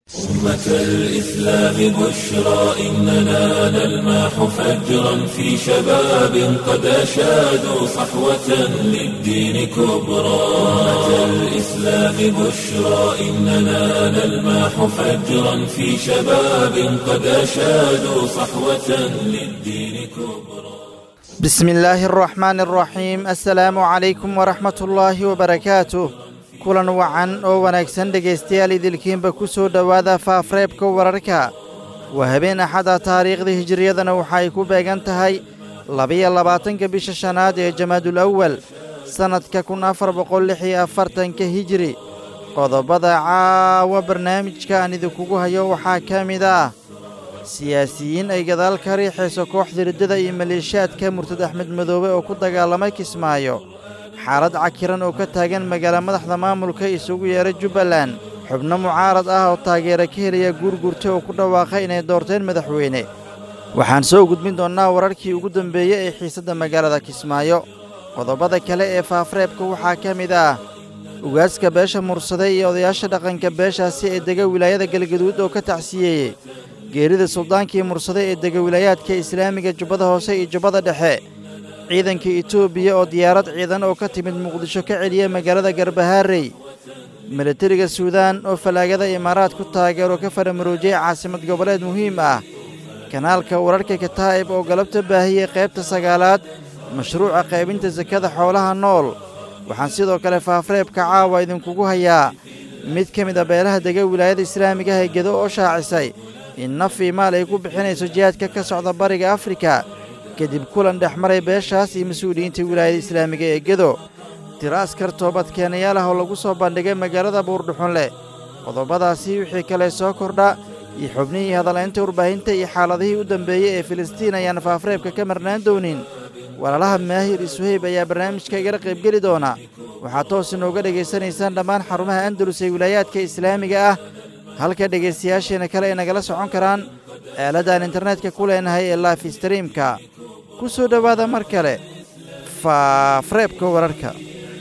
أمة الإسلام بشرى إننا نلمح فجرا في شباب قد أشادوا صحوة للدين كبرى أمة الإسلام بشرى إننا نلمح فجرا في شباب قد أشادوا صحوة للدين كبرى بسم الله الرحمن الرحيم السلaamu calaykum waraxmat ullaahi wabarakaatuh kulan wacan oo wanaagsan dhegaystayaal idilkiinba ku soo dhowaada faafreebka wararka waa habeen axada taariikhda hijiriyadana waxa ay ku beegan tahay labiyo labaatanka bisha shanaad ee jamaadul awal sannadka kun afar boqol lix iyo afartanka hijiri qodobada caawa barnaamijka aan idinkugu hayo waxaa ka mid ah siyaasiyiin ay gadaal ka riixayso kooxda riddada iyo maleeshiyaadka murtad axmed madoobe oo ku dagaalamay kismaayo xaalad cakiran oo ka taagan magaala madaxda maamulka isugu yeera jubbaland xubno mucaarad ah oo taageera ka helaya guurgurta oo ku dhawaaqay inay doorteen madaxweyne waxaan soo gudbin doonnaa wararkii ugu dambeeyey ee xiisadda magaalada kismaayo qodobada kale ee faafreebka waxaa ka mid ah ugaaska beesha mursaday iyo odayaasha dhaqanka beeshaasi ee dega wilaayada galgaduud oo ka tacsiyeeyey geerida suldaankii mursade ee dega wilaayaadka islaamiga jubbada hoose iyo jubbada dhexe ciidanka etoobiya oo diyaarad ciidan oo ka timid muqdisho ka celiya magaalada garbahaarey milatariga suudaan oo falaagada imaaraad ku taageero ka faramaroojiyey caasimad goboleed muhiim ah kanaalka wararka kataa'ib oo galabta baahiyey qaybta sagaalaad mashruuca qaybinta sakada xoolaha nool waxaan sidoo kale faafreebka caawa idinkugu hayaa mid ka mid a beelaha dega wilaayada islaamiga ah ee gedo oo shaacisay in naf ii maal ay ku bixinayso jihaadka ka socda bariga afrika kadib kulan dhex maray beeshaas iyo mas-uuliyiinta wilaayada islaamiga ee gedo tiro askar toobadkeenayaal ah oo lagu soo bandhigay magaalada buurdhuxunleh qodobadaasi wixii kale soo kordha iyo xubnihii hadalaynta warbaahinta iyo xaaladihii u dambeeyey ee filistiin ayaan faafreebka ka marnaan doonin walaalaha maahir isuheyb ayaa barnaamijka igala qaybgeli doona waxaad toos inooga dhegaysanaysaan dhammaan xarumaha andalus ee wilaayaadka islaamiga ah halka dhegaystayaasheena kale ay nagala socon karaan eeladdaan internetka ku leenahay ee life streamka ku soo dhowaada mar kale faafreebka wararka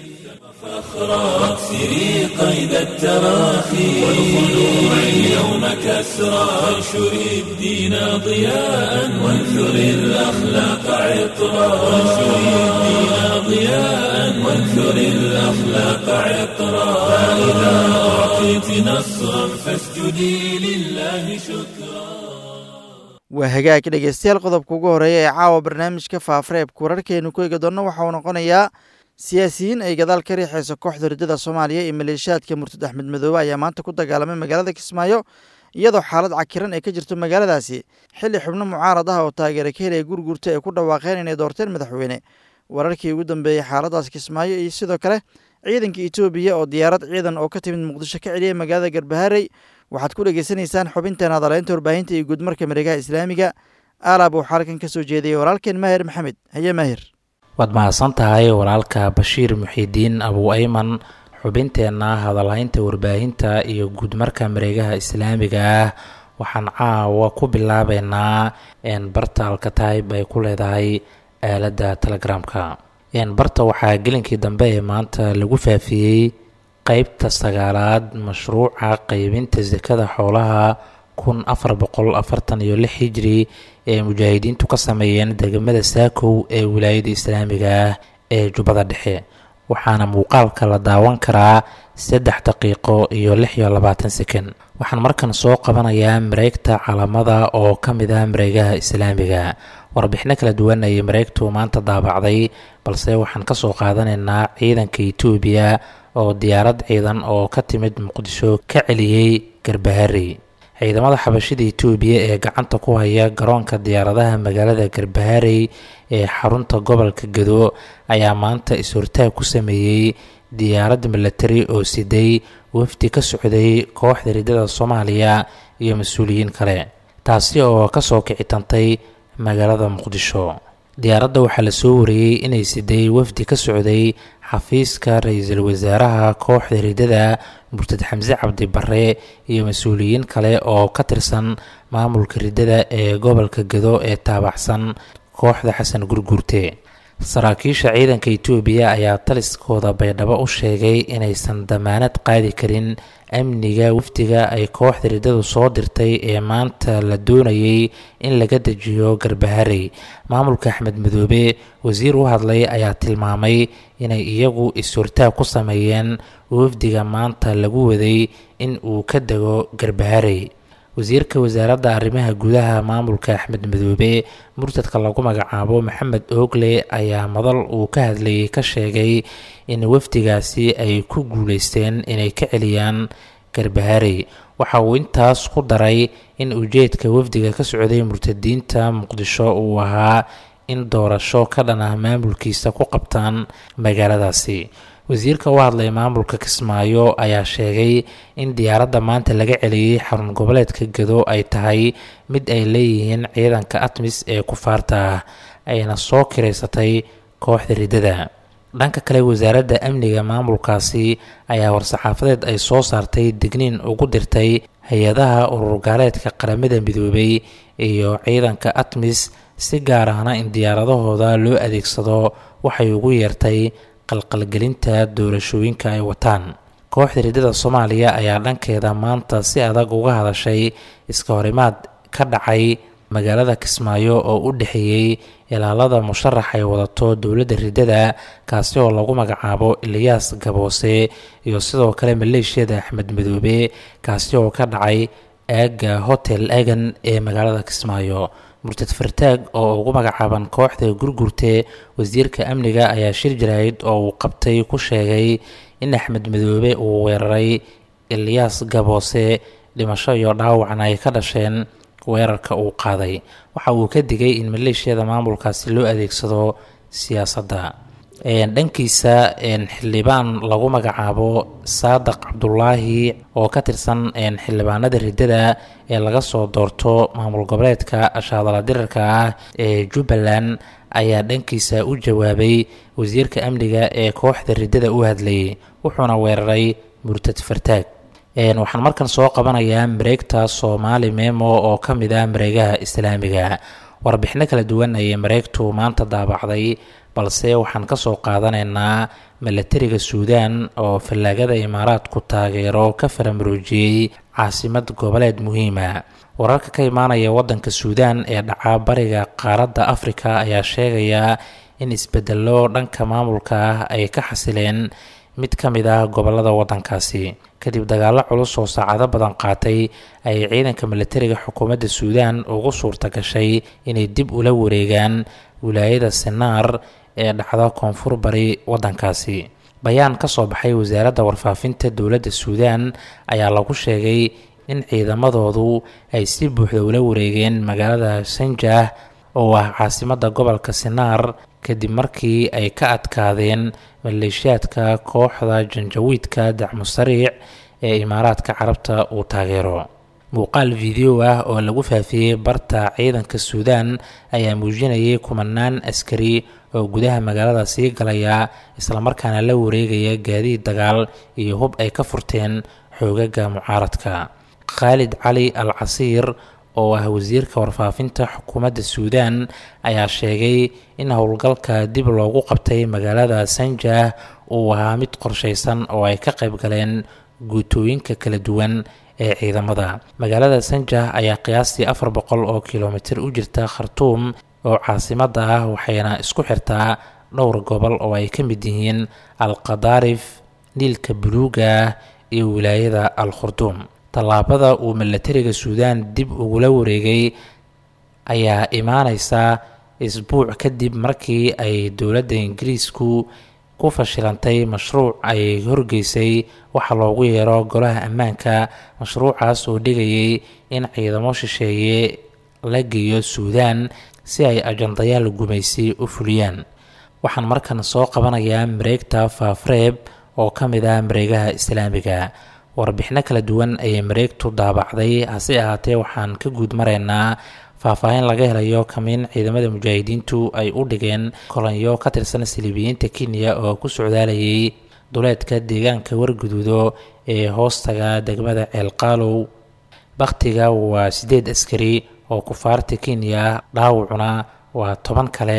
فاخرى سري قيد التراخي والخلوع اليوم كسرى وانشر الدين ضياء وانثر الأخلاق عطرا وانشر الدين ضياء وانثر الأخلاق عطرا فإذا أعطيت نصرا فاسجدي لله شكرا waa hagaag dhegaystayaal qodobka ugu horreeya ee caawa barnaamijka faafreebka wararkeenu ku eegi doonno waxa uu noqonayaa siyaasiyiin ay gadaal ka riixayso kooxda riddada soomaaliya iyo maleeshiyaadka murtad axmed madoobe ayaa maanta ku dagaalamay magaalada kismaayo iyadoo xaalad cakiran ay ka jirto magaaladaasi xilli xubno mucaarad ah oo taageera ka helaya gurgurta ay ku dhawaaqeen inay doorteen madaxweyne wararkii ugu dambeeyey xaaladaas kismaayo iyo sidoo kale ciidanka etoobiya oo diyaarad ciidan oo ka timid muqdisho ka celiyay magaalada garbaharey waxaad ku dhegaysanaysaan xubinteen hadaleynta warbaahinta iyo guudmarka mareegaha islaamiga aalaab uu xaalkan ka soo jeediyey walaalkeen maahir maxamed haye maahir waad mahadsan tahay walaalka bashiir muxiidiin abuu ayman xubinteenna hadalhaynta warbaahinta iyo guudmarka mareegaha islaamiga ah waxaan caawa ku bilaabeynaa bartaalka taayib ay ku leedahay aaladda telegramka barta waxaa gelinkii dambe ee maanta lagu faafiyey qeybta sagaalaad mashruuca qeybinta sakada xoolaha kun afar boqol afartan iyo lix hijri ee mujaahidiintu ka sameeyeen degmada saakow ee wilaayada islaamiga ah ee jubbada dhexe waxaana muuqaalka la daawan karaa saddex daqiiqo iyo lix iyo labaatan sekon waxaan markan soo qabanayaa mareegta calamada oo ka mid ah mareegaha islaamiga warbixino kala duwan ayay mareegtu maanta daabacday balse waxaan kasoo qaadanaynaa ciidanka etoobiya oo diyaarad ciidan oo ka timid muqdisho ka celiyey garbaharey ciidamada xabashida etoobiya ee gacanta ku haya garoonka diyaaradaha magaalada garbaharey ee xarunta gobolka gado ayaa maanta is-hortaag ku sameeyey diyaarad milatari oo siday wafdi ka socday kooxda riddada soomaaliya iyo mas-uuliyiin kale taasi oo kasoo kicitantay magaalada muqdisho diyaaradda waxaa lasoo wariyey inay siday wafdi ka socday xafiiska ra-iisul wasaaraha kooxda riddada murtad xamse cabdi bare iyo mas-uuliyiin kale oo ka tirsan maamulka riddada ee gobolka gado ee taabacsan kooxda xasan gurguurte saraakiisha ciidanka itoobiya ayaa taliskooda baydhabo u sheegay inaysan damaanad qaadi karin amniga wafdiga ay kooxda riddadu soo dirtay ee maanta la doonayay in laga dejiyo garbaharey maamulka axmed madoobe wasiir u hadlay ayaa tilmaamay inay iyagu is-hortaag ku sameeyeen wafdiga maanta lagu waday in uu ka dego garbaharey wasiirka wasaaradda arrimaha gudaha maamulka axmed madoobe murtadka lagu magacaabo maxamed oogle ayaa madal uu ka hadlayay ka sheegay in wafdigaasi ay ku guuleysteen inay ka celiyaan garbaharey waxa uu intaas ku daray in ujeedka wafdiga ka socday murtadiinta muqdisho uu ahaa in doorasho ka dhan ah maamulkiisa ku qabtaan magaaladaasi wasiirka u hadlay maamulka kismaayo ayaa sheegay in diyaaradda maanta laga celiyey xarun goboleedka gado ay tahay mid ay leeyihiin ciidanka atmis ee kufaarta ah ayna soo kiraysatay kooxda riddada dhanka kale wasaaradda amniga maamulkaasi ayaa war-saxaafadeed ay soo saartay digniin ugu dirtay hay-adaha ururgaaleedka qaramada midoobay iyo ciidanka atmis si gaar ahna in diyaaradahooda loo adeegsado waxay ugu yeertay qalqalgelinta doorashooyinka ay wataan kooxda riddada soomaaliya ayaa dhankeeda maanta si adag uga hadashay iska horimaad ka dhacay magaalada kismaayo oo u dhexeeyey ilaalada musharax ay wadato dowladda riddada kaasi oo lagu magacaabo eliyaas gaboose iyo sidoo kale maleeshiyada axmed madoobe kaasi oo ka dhacay aagga hotel egan ee magaalada kismaayo murtad fartaag oo ugu magacaaban kooxda gurgurte wasiirka amniga ayaa shir jaraahid oo uu qabtay ku sheegay in axmed madoobe uu weeraray eliyaas gaboose dhimasho iyo dhaawacna ay ka dhasheen weerarka uu qaaday waxa uu ka digay in maleeshiyada maamulkaasi loo adeegsado siyaasadda dhankiisa xildhibaan lagu magacaabo saadaq cabdulaahi oo ka tirsan xildhibaanada riddada ee laga soo doorto maamul goboleedka shaadala dirarka ah ee jubbaland ayaa dhankiisa u jawaabay wasiirka amniga ee kooxda riddada u hadlayay wuxuuna weeraray murtad fartaag waxaan markan soo qabanayaa mareegta soomaali memo oo ka mid ah mareegaha islaamiga warbixino kala duwan ayay mareegtu maanta daabacday balse waxaan ka soo qaadanaynaa milatariga suudaan oo fallaagada imaaraadku taageero ka faramaroojiyey caasimad goboleed muhiima wararka ka imaanaya waddanka suudaan ee dhaca bariga qaaradda afrika ayaa sheegaya in isbedello dhanka maamulka ah ay ka xasileen mid ka mid ah gobolada waddankaasi kadib dagaallo culus oo saacado badan qaatay ayay ciidanka milatariga xukuumadda suudaan ugu suurta gashay inay dib ula wareegaan wilaayada sinaar ee dhacda koonfur bari waddankaasi bayaan ka soo baxay wasaaradda warfaafinta dowladda suudaan ayaa lagu sheegay in ciidamadoodu ay si buuxda ula wareegeen magaalada sanjah oo ah caasimadda gobolka sinaar kadib markii ay ka adkaadeen maleeshiyaadka kooxda janjawiidka dacmusariic ee imaaraadka carabta uu taageero muuqaal video ah oo lagu faafiyey barta ciidanka suudaan ayaa muujinayay kumanaan askari oo gudaha magaalada sii galaya islamarkaana la wareegaya gaadiid dagaal iyo hub ay ka furteen xoogaga mucaaradka khaalid cali al casiir oo ah wasiirka warfaafinta xukuumadda suudaan ayaa sheegay in howlgalka dib loogu qabtay magaalada sanjah uu ahaa mid qorshaysan oo ay ka qayb galeen guutooyinka kala duwan ee ciidamada magaalada sanjah ayaa qiyaastii afar boqol oo kilomitir u jirta khartuum oo caasimadda ah waxayna isku xirtaa dhowr gobol oo ay ka mid yihiin al qadaarif niilka buluuga ah iyo wilaayada al khurduum tallaabada uu milatariga suudaan dib ugula wareegay ayaa imaaneysa isbuuc kadib markii ay dowladda ingiriisku ku fashilantay mashruuc ay horgeysay waxa loogu yeero golaha ammaanka mashruucaas oo dhigayay in ciidamo shisheeye la geeyo suudaan si ay ajandayaal gumaysi u fuliyaan waxaan markan soo qabanayaa mareegta faafreeb oo ka mid ah mareegaha islaamiga warbixino kala duwan ayay mareegtu daabacday hase ahaatee waxaan ka guud maraynaa faahfaahin laga helayo kamiin ciidamada mujaahidiintu ay u dhigeen kolonyo ka tirsan silibiyiinta kenya oo ku socdaalayay duleedka deegaanka warguduudo ee hoostaga degmada ceelqaalow bakhtiga waa siddeed askari oo kufaarta kenya dhaawacuna waa toban kale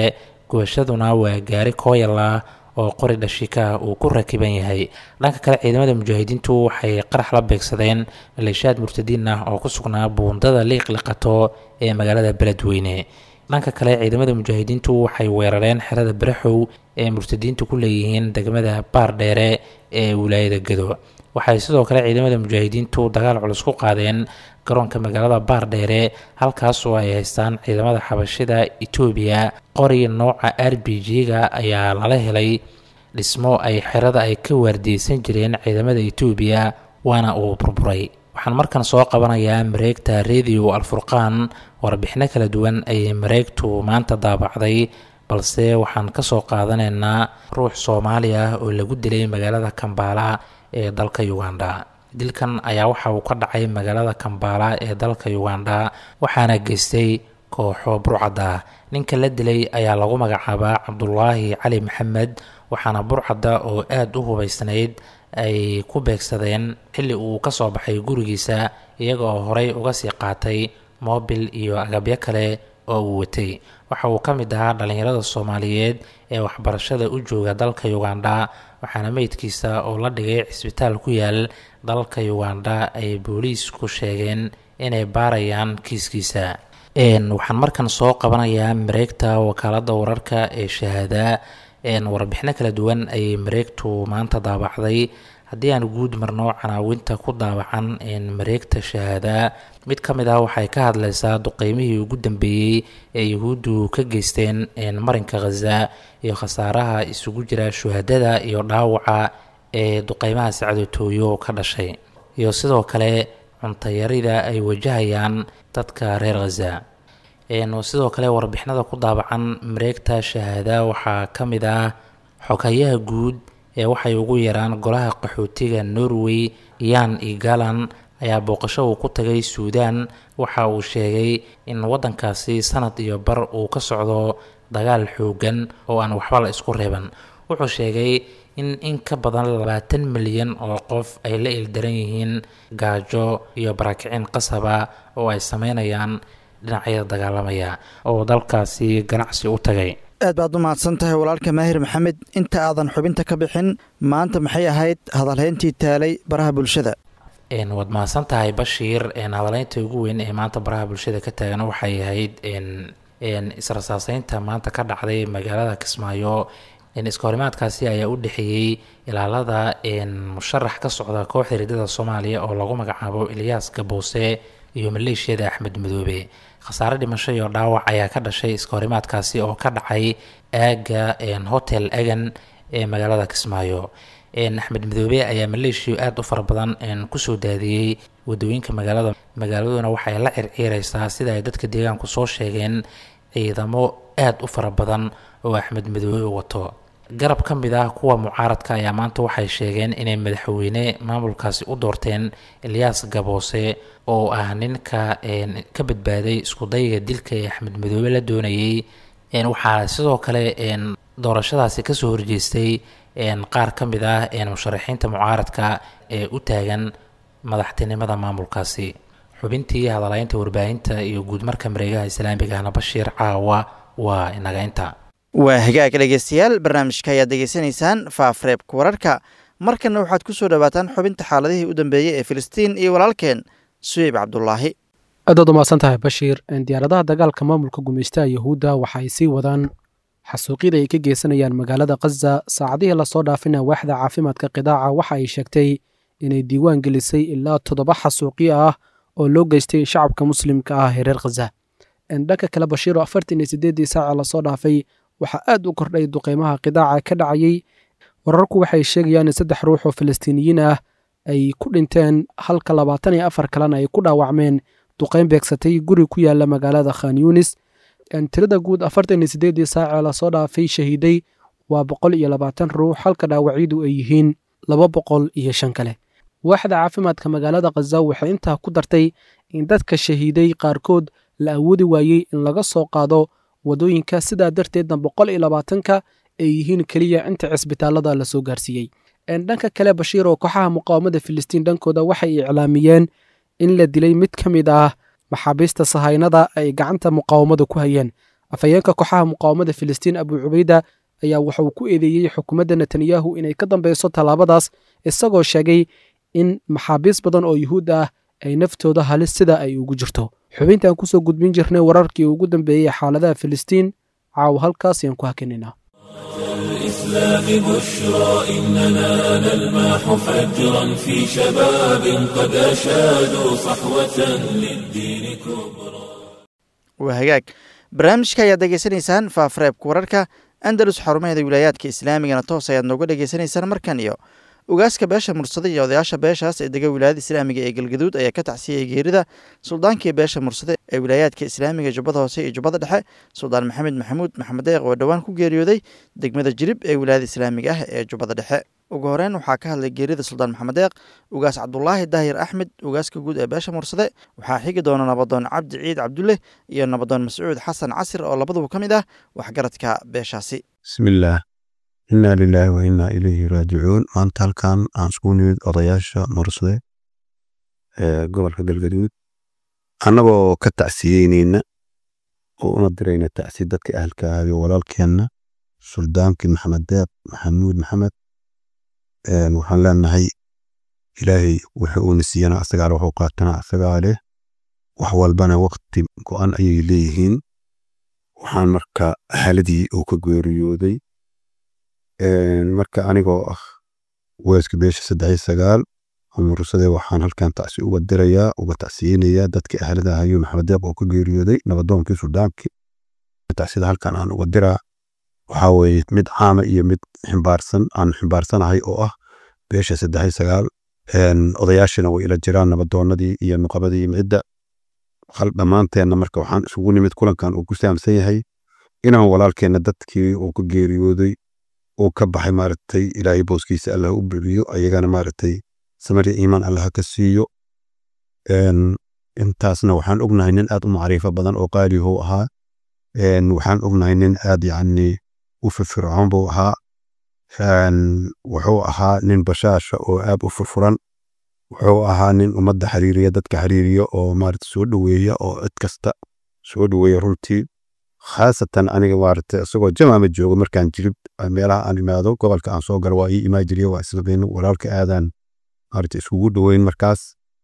gubashaduna waa gaari kooyala oo qori dhashika uu ku rakiban yahay dhanka kale ciidamada mujaahidiintu waxay qarax la beegsadeen maleeshiyaad murtadiin ah oo ku sugnaa buundada liiqliqato ee magaalada beledweyne dhanka kale ciidamada mujaahidiintu waxay weerareen xerada baraxow ee murtadiintu ku leeyihiin degmada baardheere ee wilaayada gado waxay sidoo kale ciidamada mujaahidiintu dagaal culus ku qaadeen garoonka magaalada baardheere halkaas oo ay haystaan ciidamada xabashida etoobiya qori nooca r b g-ga ayaa lala helay dhismo ay xerada ay ka waardiyeysan jireen ciidamada etoobiya waana uu burburay waxaan markan soo qabanayaa mareegta radio alfurqaan warbixino kala duwan ayay mareegtu maanta daabacday balse waxaan kasoo qaadanaynaa ruux soomaali ah oo lagu dilay magaalada kambaala ee dalka uganda dilkan ayaa waxa uu ka dhacay magaalada kambaala ee dalka uganda waxaana geystay kooxo burcadda ninka la dilay ayaa lagu magacaabaa cabdulaahi cali maxamed waxaana burcadda oo aada u hubaysnayd ay ku beegsadeen xilli uu ka soo baxay gurigiisa iyaga oo horey uga sii qaatay moobil iyo agabyo kale oo uu watay waxa uu ka mid ahaa dhallinyarada soomaaliyeed ee waxbarashada u jooga dalka uganda waxaana meydkiisa oo la dhigay cisbitaal ku yaal dalka uganda ay booliisku sheegeen inay baarayaan kiiskiisa waxaan markan soo qabanayaa mareegta wakaalada wararka ee shahaada warbixino kala duwan ayay mareegtu maanta daabacday haddii aan guud marno canaawinta ku daawacan mareegta shahaada mid ka mid ah waxay ka hadleysaa duqeymihii ugu dambeeyey ee yuhuuddu ka geysteen marinka khaza iyo khasaaraha isugu jira shuhadada iyo dhaawaca ee duqeymaha sacdotooyo ka dhashay iyo sidoo kale cuntayarida ay wajahayaan dadka reer khaza sidoo kale warbixinada ku daabacan mareegta shahaada waxaa ka mid ah xogayaha guud ee waxay ugu yaraan golaha qaxootiga norway yan igalan ayaa booqasho uu ku tagay suudaan waxa uu sheegay in waddankaasi sanad iyo bar uu ka socdo dagaal xoogan oo aan waxba la isku reeban wuxuu sheegay in in ka badan labaatan milyan oo qof ay la ildaran yihiin gaajo iyo barakicin qasaba oo ay sameynayaan dhinacyada dagaalamaya oo dalkaasi ganacsi u tagay aad baad u mahadsan tahay walaalka maahir maxamed inta aadan xubinta ka bixin maanta maxay ahayd hadalhayntii taalay baraha bulshada waad mahadsan tahay bashiir hadaleynta ugu weyn ee maanta baraha bulshada ka taagan waxay ahayd israsaaseynta maanta ka dhacday magaalada kismaayo iskahorimaadkaasi ayaa u dhexeeyey ilaalada musharax ka socda kooxda ridada soomaaliya oo lagu magacaabo ilyaas gaboose iyo maleeshiyada axmed madoobe khasaare dhimasho iyo dhaawac ayaa ka dhashay iskahorimaadkaasi oo ka dhacay aaga hotel agan ee magaalada kismaayo axmed madoobe ayaa maleeshiya aada u fara badan kusoo daadiyey wadooyinka magaalada magaaladuna waxay la circiireysaa sida ay dadka deegaanku soo sheegeen ciidamo aada u fara badan oo axmed madoobe wato garab ka mid ah kuwa mucaaradka ayaa maanta waxay sheegeen inay madaxweyne maamulkaasi u doorteen ilyaas gaboose oo ah ninka ka badbaaday iskudayga dilka ee axmed madoobe la doonayey waxaa sidoo kale doorashadaasi kasoo horjeestay qaar ka mid ah musharaxiinta mucaaradka ee u taagan madaxtinimada maamulkaasi xubintii hadalaynta warbaahinta iyo guudmarka mareegaha islaamiga ahna bashiir caawa waa inagaynta waa hagaag dhegeystayaal barnaamijka ayaad degeysanaysaan faafreebka wararka markanna waxaad ku soo dhowaataan xubinta xaaladihii u dambeeyey ee filistiin iyo walaalkeen suweyb cabdulaahi aadaad umahadsan tahay bashiir diyaaradaha dagaalka maamulka gumaystaha yahuudda waxa ay sii wadaan xasuuqyada ay ka geysanayaan magaalada khaza saacadihii lasoo dhaafina waaxda caafimaadka qidaaca waxa ay sheegtay inay diiwaan gelisay ilaa toddoba xasuuqyo ah oo loo geystay shacabka muslimka ah ee reer khaza dhanka kale bashiiro afartan iyo sideeddii saaca lasoo dhaafay waxaa aad u kordhay duqeymaha qidaaca ka dhacayey wararku waxay sheegayaan in saddex ruux oo falastiiniyiin ah ay ku dhinteen halka labaatan iyo afar kalena ay ku dhaawacmeen duqeyn beegsatay guri ku yaala magaalada khan yunis tirada guud afartan iyo sideeddii saacee lasoo dhaafay shahiiday waa boqol iyo labaatan ruux halka dhaawacyadu ay yihiin laba boqol iyo shan kale waaxda caafimaadka magaalada khaza waxay intaa ku dartay in dadka shahiiday qaarkood la awoodi waayey in laga soo qaado wadooyinka sidaa darteedna boqol iyo labaatanka ay yihiin keliya inta cisbitaalada lasoo gaarsiiyey dhanka kale bashiir oo kooxaha muqaawamada filistiin dhankooda waxay iclaamiyeen in la dilay mid ka mid ah maxaabiista sahaynada ay gacanta muqaawamada ku hayeen afhayeenka kooxaha muqaawamada filistiin abu cubayda ayaa waxa uu ku eedeeyey xukuumadda netanyahu inay ka dambeyso tallaabadaas isagoo sheegay in maxaabiis badan oo yuhuud ah ay naftooda halis sida ay ugu jirto xubintaan kusoo gudbin jirnay wararkii ugu dambeeyey xaaladaha filistiin caawa halkaas ayaan ku hakinaynaa الإسلام بشرى إننا نلمح فجرا في شباب قد أشادوا صحوة للدين كبرى waa hagaag barnaamijka ayaad degeysanaysaan faafareebka wararka andalus xarumaheeda wilaayaadka islaamigana toos ayaad nooga dhegeysanaysaan markan iyo ugaaska beesha mursada iyo odayaasha beeshaas ee dega wilaayada islaamiga ee galgaduud ayaa ka tacsiyey geerida suldaankii beesha mursade ee wilaayaadka islaamiga jubbada hoose iyo jubbada dhexe suldaan maxamed maxamuud maxamed deeq oo dhowaan ku geeriyooday degmada jirib ee wilaayada islaamiga ah ee jubbada dhexe ugu horeyn waxaa ka hadlay geerida suldaan maxamed deeq ugaas cabdulaahi daahir axmed ugaaska guud ee beesha mursade waxaa xigi doona nabadoon cabdi ciid cabdulle iyo nabadoon mascuud xasan casir oo labaduba ka mid ah waxgaradka beeshaasi bismillaah inaa lilaahi wa innaa ilayhi raajicuun maanta halkan aan isku nimid odayaasha mursade ee gobolka galgaduud annagoo ka tacsiyeyneyna oo una dirayna tacsi dadka ahalka ahayo walaalkeenna suldaankii maxamed deeq maxamuud maxamed waxaan leenahay ilaahay wuxuu uuna siiyana asagaale wuxuu qaatana asagaa leh wax walbana waqti go-an ayay leeyihiin waxaan marka xaaladii uu ka geeriyooday marka anigoo ah weeska beesha saddex iyo sagaal mursade waxaan halkan tacsi uga dirayaa uga tacsiyeynayaa dadkii ahlada ahayo maxamed deeq oo ka geeriyooday nabadoonkii suldaankii tacsida halkan aan uga diraa waxaa weeye mid caama iyo mid ximbaarsan aan ximbaarsanahay oo ah beesha saddex iyo sagaal odayaashina way ila jiraan nabadoonadii iyo nuqabadii midda hal dhammaanteenna marka waxaan isugu nimid kulankan uu ku saamsan yahay inaan walaalkeenna dadkii uu ka geeriyooday uu ka baxay maaragtay ilaahay booskiisa allah u buciyo ayagana maaragtay samariya iimaan allah ka siiyo intaasna waxaan ognahay nin aad u macriifo badan oo qaalihu ahaa waxaan ognahay nin aad yacni u firfircoon buu ahaa wuxuu ahaa nin bashaasha oo aad u furfuran wuxuu ahaa nin ummadda xiriiriya dadka xiriiriya oo maarata soo dhoweeya oo cid kasta soo dhoweeya runtii khaasatan aniga maarata isagoo jamaama joogo markaan jirib meelaha aan imaado gobolka aan soo galo waa ii imaa jiriya waa islabeyn walaalka aadaan maarata iskugu dhoweyn markaas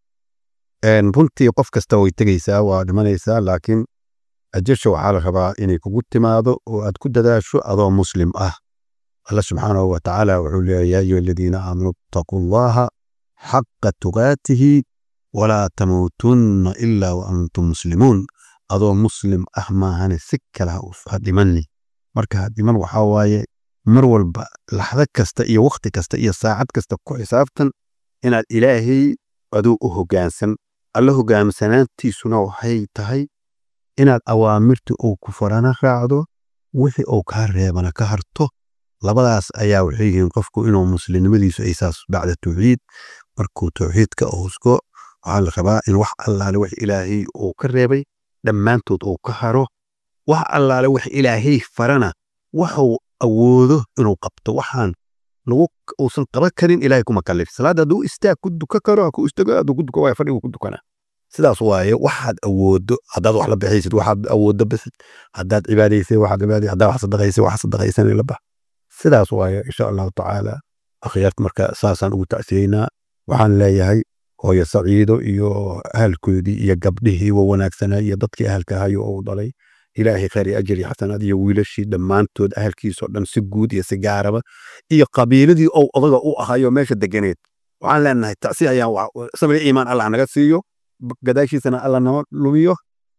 runtii qof kasta way tegaysaa waa dhimanaysaa laakiin ajasha waxaa la rabaa inay kugu timaado oo aad ku dadaasho adoo muslim ah alla subxaanahu wa tacaala wuxuu leeyahay yaa ayuha aladiina aamanuu ittaquu allaha xaqa tuqaatihi walaa tamuutunna ilaa wa antum muslimuun adoo muslim ah maahane si kale ha dhimanni marka ha dhiman waxaa waaye mar walba laxdo kasta iyo wakhti kasta iyo saacad kasta ku xisaabtan inaad ilaahay aduu u hoggaansan alla hogaansanaantiisuna waxay tahay inaad awaamirta uu ku farana raacdo wixii uu kaa reebana ka harto labadaas ayaa waxay yihiin qofku inuu muslimnimadiisu ay saas bacda tawxiid markuu tawxiidka uusgo waxaa la rabaa in wax allaale wax ilaahay uu ka reebay dhammaantood uu ka haro wax allaale wax ilaahay farana waxuu awoodo inuu qabto waxaan lagu uusan qaban karin ilaahay kuma kallif salaada hadduu istaag ku duka karo ku istago hadduu ku duka waaya fadhigu ku dukana sidaas waaye waxaad awoodo haddaad wax la bixaysid waxaad awoodo bisid haddaad cibaadaysay waxaad cibaadaysa haddaad wax sadaqaysay wax sadaqaysan la bax sidaas waaye insha allahu tacaala akhyaarta marka saasaan ugu tacsiyeynaa waxaan leeyahay hooyo saciido iyo ahalkoodii iyo gabdhihii wa wanaagsanaa iyo dadkii ahalka ahayo oo dhalay ilaahay khayr iyo ajir iyo xasanaad iyo wiilashii dhammaantood ahalkiisoo dhan si guud iyo si gaaraba iyo qabiiladii ou odaga u ahayo meesha deganeed waxaan leenahay tacsi ayaan samir iimaan allah naga siiyo gadaashiisana allah nama lumiyo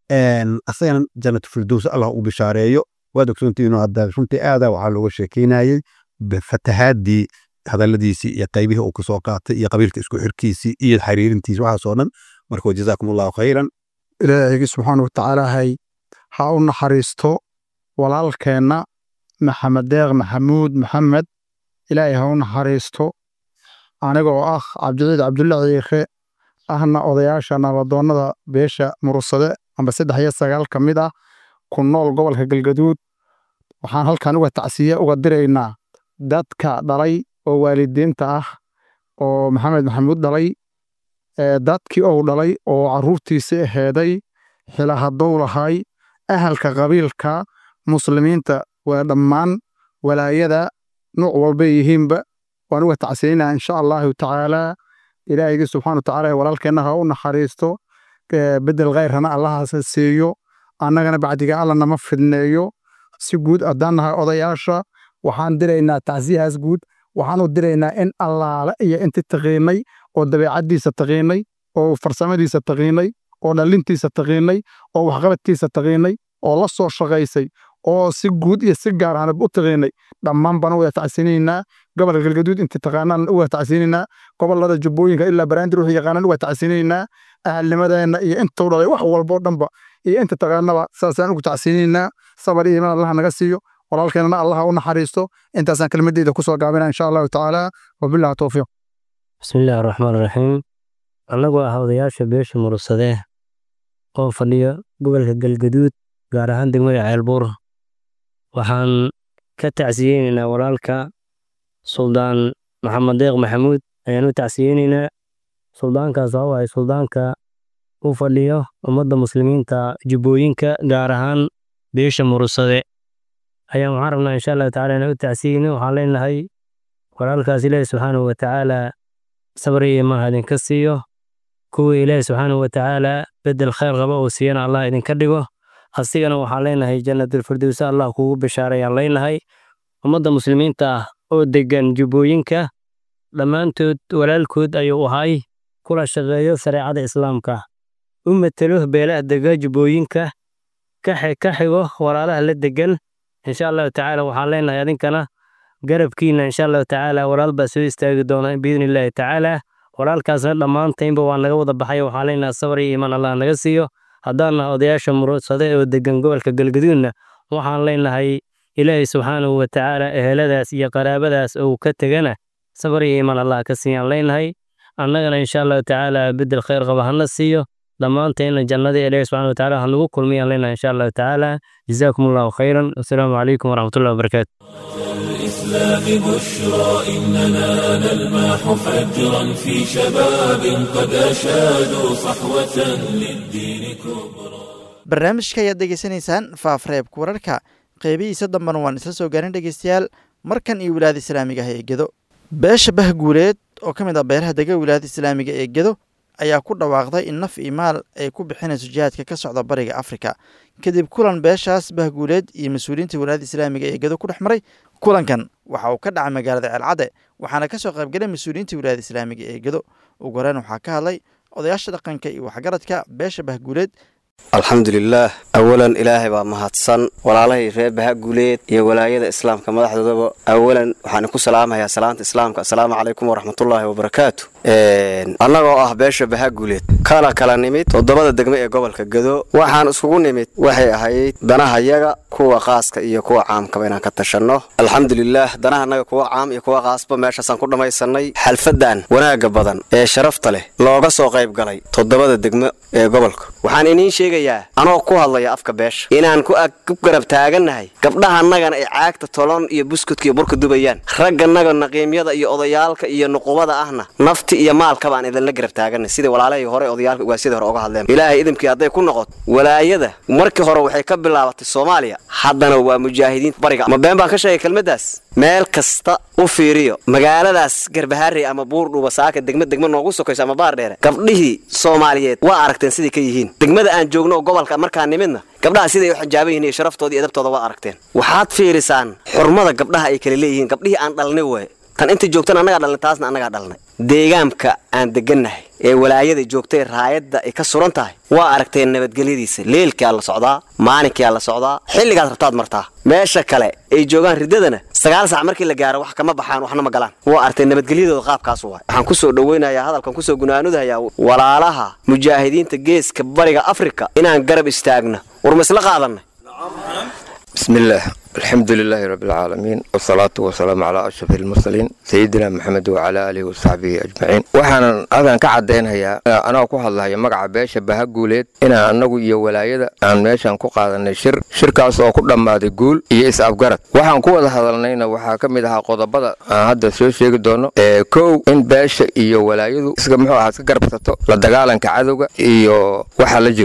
asagana jannatu firdows allah u bishaareeyo waad ogsoontihiinoo hadda runtii aada waxaa looga sheekeynayey fatahaadii hadaladiisii iyo qaybihii uu kasoo qaatay iyo qabiilka isku xirkiisii iyo xiriirintiisi waxaasoo dhan marka jazaakum allahu khayran ilaahaygi subxaana watacaalahay ha u naxariisto walaalkeenna maxamed deeq maxamuud maxamed ilaahay ha u naxariisto anigoo ah cabdiciid cabdulla ciikhe ahna odayaasha nabadoonnada beesha murursade amba saddex iyo sagaal ka mid ah ku nool gobolka galgaduud waxaan halkan uga tacsiye uga diraynaa dadka dhalay oo waalidiinta ah oo maxamed maxamuud dhalay dadkii ou dhalay oo caruurtiisii aheeday xila hadduu lahay ahalka qabiilka muslimiinta waa dhammaan walaayada nuuc walbay yihiinba waan uga tacsiinaa insha allahu tacaala ilaahaygi subxaana watacaala walaalkeenna ha u naxariisto bedel khayrana allahaas siiyo annagana bacdiga alla nama fidneeyo si guud haddaan nahay odayaasha waxaan diraynaa tacsiyahaas guud waxaan u diraynaa in allaale iyo inti taqiinay oo dabeecaddiisa taqiinay oo farsamadiisa taqiinay oo dhallintiisa taqiinay oo waxqabadkiisa taqiinay oo la soo shaqaysay oo si guud iyo si gaar ahanba u taqiinay dhammaan baan uga tacsinaynaa gobolka galgaduud inti taqaanaan uga tacsinaynaa gobolada jubbooyinka ilaa baraandir wixii yaqaanaan uga tacsinaynaa ahalnimadeenna iyo intuu dhalay wax walboo dhanba iyo inta taqaanaba saasaan ugu tacsinaynaa sabar iyo iman allaha naga siiyo walaalkeenana allaha u naxariisto intaasaan kelmadeyda kusoo gaabina insha allahu tacaala wabillahi towfiiq bismillaahi raxmaan raxiim annagoo ah odayaasha beesha mursadee oo fadhiya gobolka galgaduud gaar ahaan degmada ceelbuur waxaan ka tacsiyeynaynaa walaalka suldaan maxamed deeq maxamuud ayaan u tacsiyeynaynaa suldaankaas oo ah suldaanka u fadhiyo ummadda muslimiinta jubbooyinka gaar ahaan beesha mursade ayaan waxaan rabnaa insha allahu tacala inaan u tacsiyeyno waxaan leenahay walaalkaas ilaahi subxaanahu watacaala sabri iyo imaan idinka siiyo kuwii ilaahi subxaanahu watacaala bedel khayr qaba oo siiyana allah idinka dhigo asigana waxaan leenahay jannatulfirdowsa allah kugu bishaarayaan leenahay ummadda muslimiinta ah oo degan jubbooyinka dhammaantood walaalkood ayuu ahay kula shaqeeyo shareecada islaamka u matelo beelaha dega jubbooyinka ka xigo walaalaha la degan insha allahu tacaala waxaan leenahay adinkana garabkiina insha allahu tacaala walaal baa soo istaagi doona biidni illaahi tacaala walaalkaasna dhammaantaynba waa naga wada baxay waxaan leenahay sabar iyo iman allah naga siiyo haddaanna odayaasha murudsade oo degan gobolka galgaduudna waxaan leenahay ilaahay subxaanahu watacaala eheladaas iyo qaraabadaas oo ka tegana sabar iyo iman allah ka siiyaan leenahay annagana insha allahu tacaala bedel khayr qaba hana siiyo dhammaantayna jannada ilaahi subxana watacaala hanagu kulmiyaan leenahay insha allahu tacaala jazaakum allahu khayran wasalaamu calaykum waraxmatullahi wabarakaatu الإسلام بشرى إننا نلمح فجرا في شباب قد أشادوا صحوة للدين كبرى barnaamijka ayaad degeysanaysaan faafreebka wararka qeybihiisa dambena waan isla soo gaarin dhegeystayaal markan iyo wilaayada islaamiga ah ee gedo beesha bahguuleed oo ka mid ah beeraha dega wilaayada islaamiga ee gedo ayaa ku dhawaaqday in naf iyo maal ay ku bixinayso jihaadka ka socda bariga afrika kadib kulan beeshaas bahguuleed iyo mas-uuliyiinta wilaayada islaamiga ee gedo ku dhex maray kulankan waxa uu ka dhacay magaalada ceelcadde waxaana ka soo qaybgalay mas-uuliyiinta wilaayada islaamiga ee gedo ugu horeyn waxaa ka hadlay odayaasha dhaqanka iyo waxgaradka beesha bahguuleed alxamdulilaah awalan ilaahay baa mahadsan walaalahay reer bahaguuleed iyo walaayada islaamka madaxdoodaba awalan waxaan ku salaamayaa salaanta islaamka assalaamu calaykum waraxmatullaahi wabarakaatu annagoo ah beesha bahaguuleed kana kala nimid toddobada degme ee gobolka gado waxaan iskugu nimid waxay ahayd danahayaga kuwa qaaska iyo kuwa caamkaba inaan ka tashanno alxamdulilaah danahanaga kuwa caam iyo kuwa qaasba meeshaasaan ku dhammaysanay xalfadan wanaagga badan ee sharafta leh looga soo qayb galay toddobada degme ee gobolka waxaan iniin sheegayaa anoo ku hadlaya afka beesha inaan ku garab taagannahay gabdhahanagana ay caagta tolon iyo buskudka iyo burka dubayaan ragganaga naqiimyada iyo odayaalka iyo nuqubada ahna nafti iyo maalkaba aan idinla garab taaganay sidai walaalahii hore odayaalka ugaasida hore oga hadleen ilaahay idimkii hadday ku noqoto walaayada markii hore waxay ka bilaabatay soomaaliya haddana waa mujaahidiinta bariga ma been baan ka sheegay kelmaddaas meel kasta u fiiriyo magaaladaas garbahaarey ama buurdhuuba saaka degma degma noogu sokayso ama baardheere gabdhihii soomaaliyeed waa aragteen siday ka yihiin degmada aan joogno oo gobolka markaa nimidna gabdhaha siday u xijaaban yihin iyo sharaftooda iyo edabtooda waa aragteen waxaad fiirisaan xurmada gabdhaha ay kala leeyihiin gabdhihii aan dhalnay waay tan inta joogtana annagaa dhalnay taasna annagaa dhalnay deegaamka aan degannahay ee walaayada joogtay raayadda ay ka suran tahay waa aragteen nabadgelyadiisa leelkaa la socdaa maalinkaa la socdaa xilligaad rabtaad martaa meesha kale ay joogaan riddadana sagaal sac markii la gaaro wax kama baxaan waxna ma galaan waa aragteen nabadgelyadooda qaabkaas waay waxaan kusoo dhoweynayaa hadalkan kusoo gunaanudhayaa walaalaha mujaahidiinta geeska bariga afrika inaan garab istaagno war ma isla qaadanay بسم الله الحمد لله رب العالمين والصلاة والسلام على أشرف المرسلين سيدنا محمد وعلى آله وصحبه أجمعين waxaan halkan ka caddaynhayaa anoo ku hadlahaya magaca beesha bahaguuleed inaan annagu iyo walaayada aan meeshan ku qaadanay shir shirkaas oo ku dhammaaday guul iyo is-afgarad waxaan ku wada hadalnayna waxaa ka mid ahaa qodobada aan hadda soo sheegi doono kow in beesha iyo walaayadu isga muxuu ahaa iska garbsato la dagaalanka cadowga iyo waxa la jiro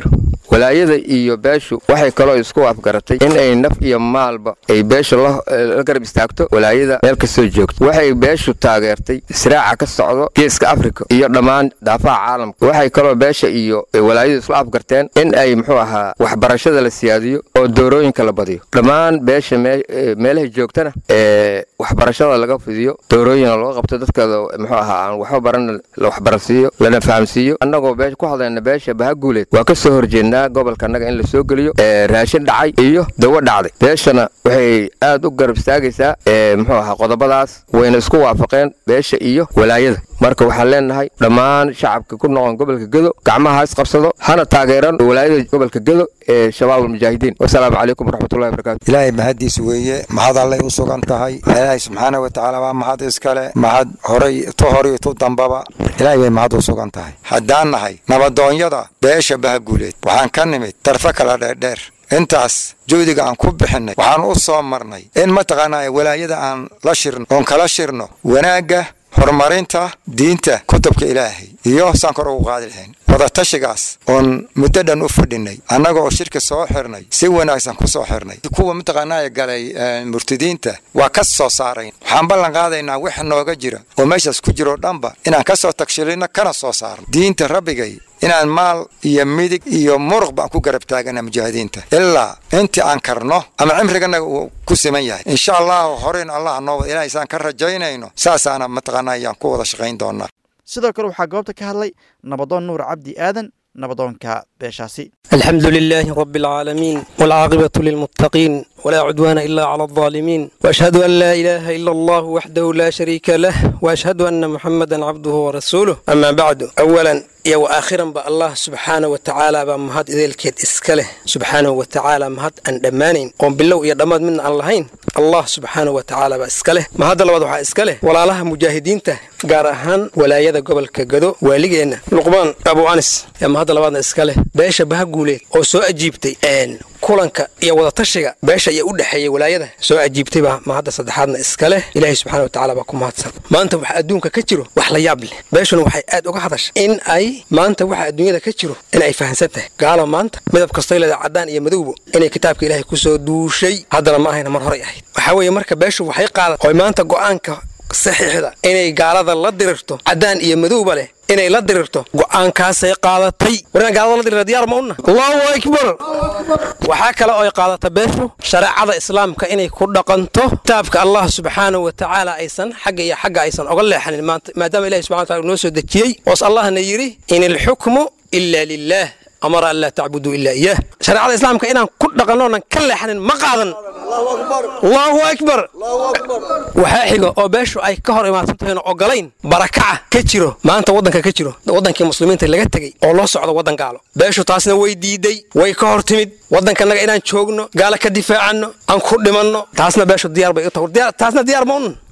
walaayada iyo beeshu waxay kaloo isku afgaratay in ay naf iyo maalba ay beeshu la la garab istaagto walaayada meel kastoo joogto waxay beeshu taageertay israaca ka socdo geeska afrika iyo dhammaan daafaha caalamka waxay kaloo beesha iyo walaayadu isla afgarteen in ay muxuu ahaa waxbarashada la siyaadiyo oo doorooyinka la badiyo dhammaan beesha mee- ee meelahay joogtana ee waxbarashada laga fidiyo doorooyina loo qabto dadkada muxuu ahaa aan waxba baran la waxbaransiiyo lana fahamsiiyo annagoo beesha ku hadlayna beesha bahaguuleed waa ka soo horjeednaa gobolka annaga in la soo geliyo ee raashin dhacay iyo dawo dhacday beeshana waxay aad u garab istaagaysaa ee muxuu ahaa qodobadaas wayna isku waafaqeen beesha iyo walaayada marka waxaan leenahay dhammaan shacabka ku noqon gobolka gedo gacmaha ha isqabsado hana taageeran walaayada gobolka gedo ee shabaab almujaahidiin wasalaamu calaykum waraxmatullahi wabarakaatu ilaahay mahaddiis weeye mahad allay u sugan tahay ilaahay subxaana wa tacaala waa mahad iskale mahad horay tu horiyo tu dambaba ilaahay bay mahad u sugan tahay haddaan nahay nabadoonyada beesha bahaguuleed waxaan ka nimid darfo kala dheerdheer intaas juhdiga aan ku bixinay waxaan u soo marnay in mataqaanaa walaayada aan la shirno oon kala shirno wanaagga horumarinta diinta kutubka ilaahay iyo saan kor ugu qaadi lahayn wadatashigaas oon muddo dhan u fadhinay annaga oo shirka soo xirnay si wanaagsan ku soo xirnay kuwa mataqaanaa galay eh, murtidiinta waa ka soo saarayn waxaan ballan qaadaynaa wax nooga jira oo meeshaas ku jiroo dhanba inaan ka soo tagshilino kana soo saarno diinta rabbigay inaan maal iyo midig iyo muruq baan ku garab taagana mujaahidiinta ilaa intii aan karno ama cimriganaga uu ku siman yahay insha allahu horeyn allah noo wada ilaahay saan ka rajaynayno saasaana mataqaanaa ayaan ku wada shaqayn doonaa sidoo kale waxaa goobta ka hadlay nabadoon nuur cabdi aadan nabadoonka beeshaasi الحمد لله رب العالمين والعاقبة للمتقين ولا عدوان إلا على الظالمين وأشهد أن لا إله إلا الله وحده لا شريك له وأشهد أن محمدا عبده ورسوله أما بعد أولا يا وآخرا با الله سبحانه وتعالى بمهد إذا الكيد إسكاله سبحانه وتعالى مهد أن دمانين قوم بالله يا دماد من اللهين الله سبحانه وتعالى بإسكاله ما هذا لوضع إسكاله ولا لها مجاهدين ته gaar ahaan walaayada gobolka gado waaligeena luqmaan abu anis yaa mahadda labaadna iska leh beesha bahaguuleed oo soo ajiibtay kulanka iyo wadatashiga beesha iyo u dhexeeyay walaayada soo ajiibtay baa mahadda saddexaadna iska leh ilaahay subxaana watacaala baa ku mahadsan maanta waxa adduunka ka jiro wax la yaab leh beeshuna waxay aad uga hadashay in ay maanta waxa adduunyada ka jiro in ay fahansan tahay gaalo maanta midab kastay leedahay caddaan iyo madowbo inay kitaabka ilaahay kusoo duushay haddana ma ahayna mar horay ahayd waxaa weeye marka beeshu waxay qaadat oy maanta go'aanka saxiixda inay gaalada la dirirto caddaan iyo madowba leh inay la dirirto go'aankaasay qaadatay warina gaalada la dirira diyaar ma una allahu akbar waxaa kale oo ay qaadata beeshu shareecada islaamka inay ku dhaqanto kitaabka allah subxaanahu wa tacaala aysan xagga iyo xagga aysan oga leexanin maanta maadaama ilahi subxana wataala noo soo dejiyey oos allahna yidhi in ilxukmu ila lilah amara an laa tacbuduu ilaa iyaah shareecada islaamka inaan ku dhaqanno oonan ka leexanin ma qaadan allahu akbar waxaa xiga oo beeshu ay ka hor imaadsan tahayna ogolayn barakaca ka jiro maanta waddanka ka jiro waddankii muslimiinta laga tegey oo loo socdo waddan gaalo beeshu taasna way diiday way ka hor timid waddankanaga inaan joogno gaalo ka difaacanno aan ku dhimanno taasna beeshu diyaar bay u tahay taasna diyaar ma unan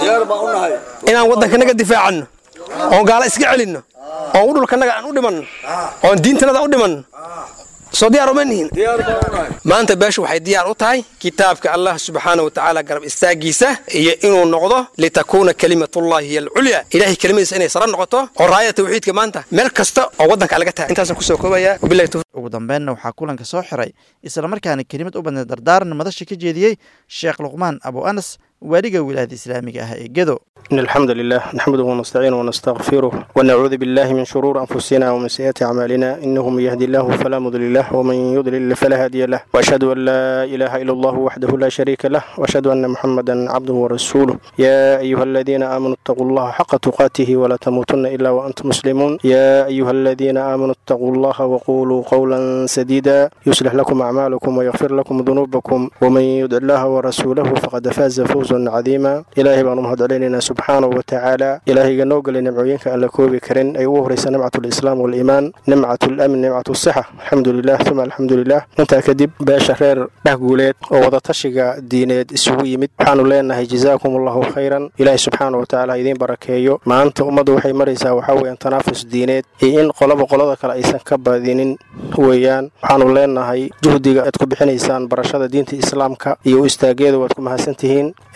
inaan waddankanaga difaacanno oon gaalo iska celinno oon dhulkanaga aan u dhimanno oon diintanada u dhimanno soo diyaar uma nihin maanta beeshu waxay diyaar u tahay kitaabka allah subxaana wa tacaala garab istaagiisa iyo inuu noqdo litakuuna kalimatullahi hiya alculya ilahay kelimadiisa inay sare noqoto oo raayada tawxiidka maanta meel kasta oo waddanka laga tahay intaasaan kusoo koobaya wabillahi tawfiiq ugu dambeynna waxaa kulanka soo xiray islamarkaana kelimad u badneed dardaaran madasha ka jeediyey sheekh luqmaan abu anas waaliga wilaayada islaamiga ah ee gedo إن الحمد لله نحمده ونستعينه ونستغفره ونعوذ بالله من شرور أنفسنا ومن سيئات أعمالنا إنه من يهدي الله فلا مضل له ومن يضلل فلا هادي له وأشهد أن لا إله إلا الله وحده لا شريك له وأشهد أن محمدا عبده ورسوله يا أيها الذين آمنوا اتقوا الله حق تقاته ولا تموتن إلا وأنتم مسلمون يا أيها الذين آمنوا اتقوا الله وقولوا قولا سديدا يصلح لكم أعمالكم ويغفر لكم ذنوبكم ومن يدع الله ورسوله فقد فاز فوزا عظيما إلهي بأن مهد علينا subxaanahu wa tacaala ilaahayga noo gelay nimcooyinka aan la koobi karin ay ugu horreysa nimcat lislaam waliimaan nimcat lamn nimcat sixa alxamdu lilah uma alxamdu lilah intaa kadib beesha reer dhahguuleed oo wadatashiga diineed isugu yimid waxaanu leenahay jazaakum allahu khayran ilaahay subxaana wa tacaala idiin barakeeyo maanta ummaddu waxay maraysaa waxaa weeyaan tanaafus diineed iyo in qolaba qolada kale aysan ka badinin weeyaan waxaanu leenahay juhdiga aad ku bixinaysaan barashada diinta islaamka iyo u istaageeda waad ku mahadsan tihiin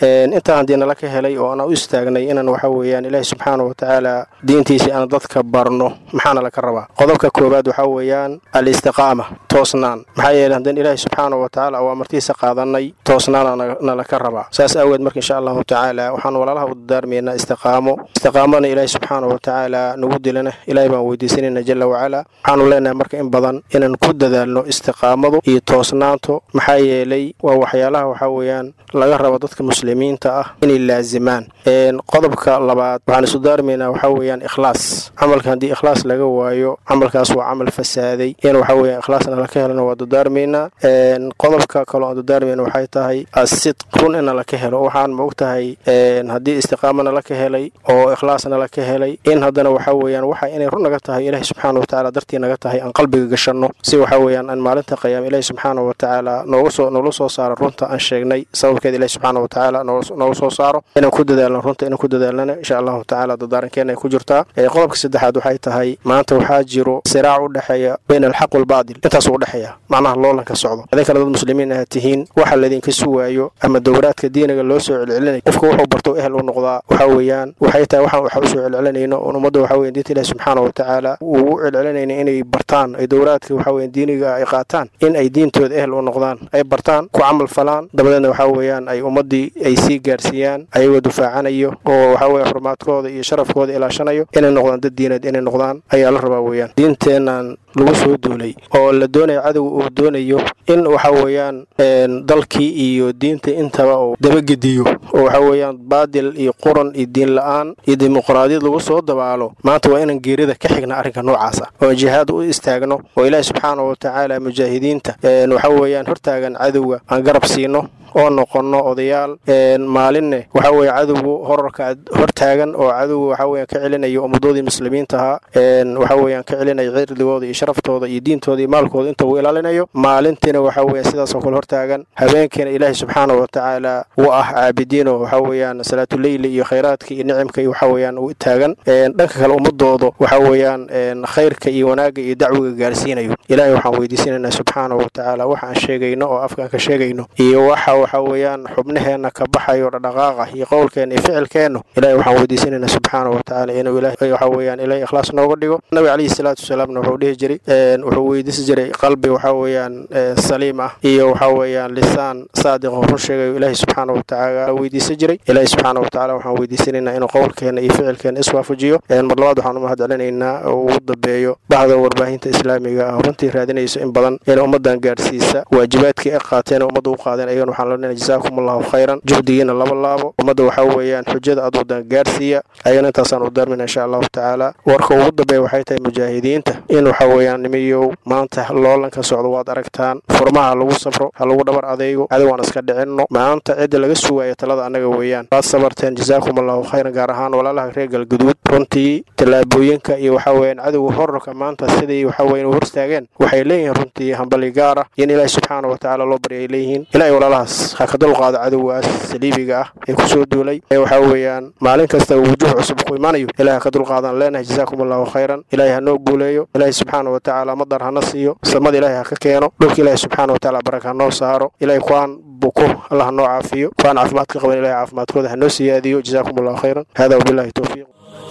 intaa haddii nala ka helay oo aan u istaagnay inaan waxa weeyaan ilaahi subxaana wa tacaala diintiisii aan dadka barno maxaana laka rabaa qodobka koowaad waxaa weeyaan alistiqaama toosnaan maxaa yeeley haddaan ilaahi subxaana wa tacaala awaamartiisa qaadanay toosnaana nalaka rabaa saas aageed marka insha allahu tacaala waxaan walaalaha u dadaarmaynaa istiqaamo istiqaamana ilaahi subxaana wa tacaala nagu dilana ilaahi baan weydiisanayna jala wacala waxaanu leenahay marka in badan inaan ku dadaalno istiqaamadu iyo toosnaanto maxaa yeelay waa waxyaalaha waxaa weeyaan laga rabo dadka muslimiinta ah inay laazimaan qodobka labaad waxaan isu daarmaynaa waxaa weeyaan ikhlaas camalka haddii ikhlaas laga waayo camalkaas waa camal fasaaday in waxaa weeyaan ikhlaasna laka helana waa dadaarmaynaa qodobka kaloo aan dadaarmayna waxay tahay asidq run ina laka helo waxaan ma og tahay haddii istiqaamana laka helay oo ikhlaasna laka helay in haddana waxaa weeyaan waxa inay run naga tahay ilaahi subxaana wa tacaala dartii naga tahay aan qalbiga gashanno si waxaa weeyaan aan maalinta qiyaama ilaahi subxaana wa tacaala nooga soo noola soo saaro runta aan sheegnay sababkeeda ilaahi subxaana wa tacaala nooga soo saaro inaan ku dadaalno runta inaan ku dadaalnana insha allahu tacaala dadaarankeena ay ku jirtaa qodobka saddexaad waxay tahay maanta waxaa jiro siraac u dhexeeya bayna alxaq waalbaadil intaas u dhexeeya macnaha loolanka socdo idin kale dad muslimiin aad tihiin waxa laydinka sugaayo ama dowraadka diiniga loo soo celcelinaya qofka wuxuu barto ehel u noqdaa waxaa weeyaan waxay tahay waxaan waxa usoo celcelinayno oon ummadda waxaa weyan diinta ilahi subxaana wa tacaala uu u celcelinayna inay bartaan ay dowraadka waxaa weyan diiniga ay qaataan in ay diintooda ehel u noqdaan ay bartaan ku camal falaan dabadeedna waxaa weeyaan ay ummaddii ay sii gaarsiiyaan ayagoo dufaacanayo oo waxaa weeye xurmaadkooda iyo sharafkooda ilaashanayo inay noqdaan dad diineed inay noqdaan ayaa la rabaa weeyaan diinteennan lagu soo duulay oo la doonayo cadowga uu doonayo in waxa weeyaan dalkii iyo diinta intaba uu dabagediyo oo waxa weeyaan baadil iyo quran iyo diin la-aan iyo dimuqraadiyad lagu soo dabaalo maanta waa inaan geerida ka xigna arrinka noocaasa oo jihaad u istaagno oo ilaahi subxaana wa tacaala mujaahidiinta waxa weeyaan hortaagan cadowga aan garab siino oo noqonno odayaal maalinne waxa weeye cadowgu horarka hortaagan oo cadowga waxa weeyaan ka celinayo ummadoodii muslimiinta ahaa waxa weeyaan ka celinaya cirdigooda iyo sharaftooda iyo diintooda iyo maalkooda inta uu ilaalinayo maalintiina waxa weeyaan sidaasoo kale hortaagan habeenkiina ilaahi subxaana wa tacaala uu ah caabidiino waxa weeyaan salaatuleyli iyo khayraadka iyo nicimka iyo waxa weeyaan uu taagan dhanka kale ummadooda waxa weeyaan khayrka iyo wanaagga iyo dacwiga gaarsiinayo ilaahay waxaan weydiisanaynaa subxaana wa tacaala waxa aan sheegayno oo afkaan ka sheegayno iyo waxa waxa weeyaan xubnaheenna ka baxayo dhaqdhaqaaqa iyo qowlkeenna iyo ficilkeennu ilahay waxaan weydiisanaynaa subxaana wa tacaala inuu ilahay waxa weeyaan ilahay ikhlaas nooga dhigo nabiga calayhi salaatu wasalaamna wuxuu dhihi jiray wuxuu weydiisi jiray qalbi waxa weeyaan saliim ah iyo waxa weeyaan lisaan saadiq oo run sheegayo ilaahay subxaana wa tacaala weydiisan jiray ilaahay subxaana wa tacaala waxaan weydiisanaynaa inuu qowlkeenna iyo ficilkeenna iswaafajiyo mar labaad waxaan u mahad celinaynaa oo ugu dambeeyo bahda warbaahinta islaamiga ah runtii raadinayso in badan in ummadan gaarsiisa waajibaadkii ay qaateen ummadda u qaadeen ayagana waxaan leenahay jazaakum allahu khayran juhdigiina laba laabo ummadda waxaa weeyaan xujada aad wadan gaarsiiya ayagana intaasaan u daarmina insha allahu tacaala warka ugu dambeeya waxay tahay mujaahidiinta in waxa weeyaan nimiyow maanta loolanka socdo waad aragtaan furmaha ha lagu safro ha lagu dhabar adeygo cadowaan iska dhicinno maanta cidda laga sugaaya talada annaga weeyaan waad sabarteen jazaakum allahu khayran gaar ahaan walaalaha reer galguduud runtii tallaabooyinka iyo waxa weeyaan cadowga horarka maanta siday waxa weeyaan u horstaageen waxay leeyihiin runtii hambali gaar ah in ilaahi subxaana wa tacaala loo barya ay leeyihiin ilaahay walaalahaas ha ka dulqaado cadowgaas saliibiga ah ee ku soo duulay ee waxaa weeyaan maalin kasta wujuh cusub ku imanayo ilahay ha ka dulqaadan leenahay jazaakum allahu khayran ilaahay ha noo guuleeyo ilaahay subxaana wa tacaala madar hana siiyo samada ilaahay ha ka keeno dhulka ilaahay subxaana wa tacaala baraka ha noo saaro ilaahay kuwaan buko allah ha noo caafiyo kuwaan caafimaad ka qaban ilahay caafimaadkooda ha noo siyaadiyo jazaakum allahu khayran hada wabillahi towfiiq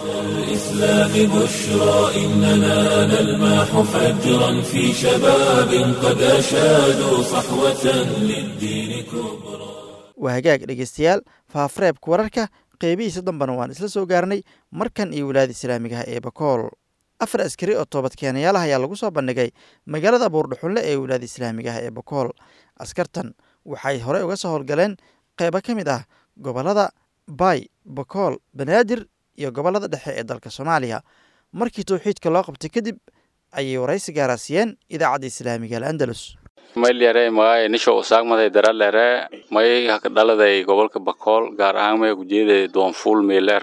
الإسلام بشرى إننا نلمح فجرا في شباب قد أشادوا صحوة للدين كبرى waa hagaag dhegeystayaal faafareebka wararka qeybihiisa dambana waan isla soo gaarnay markan iyo wilaayada islaamigaha ee bakool afar askari oo toobadkeenayaal ah ayaa lagu soo bandhigay magaalada buurdhuxunle ee wilaayada islaamigaha ee bakool askartan waxay horey uga soo howlgaleen qeybo ka mid ah gobollada baay bakool banaadir iyo gobollada dhexe ee dalka soomaaliya markii towxiidka loo qabtay kadib ayay waraysi gaaraasiyeen idaacadda islaamiga al'andalus maylere magaay nisho usaagmaday daralere may dhaladay gobolka bakool gaar ahaan may gujeeday doonfuul meeleraw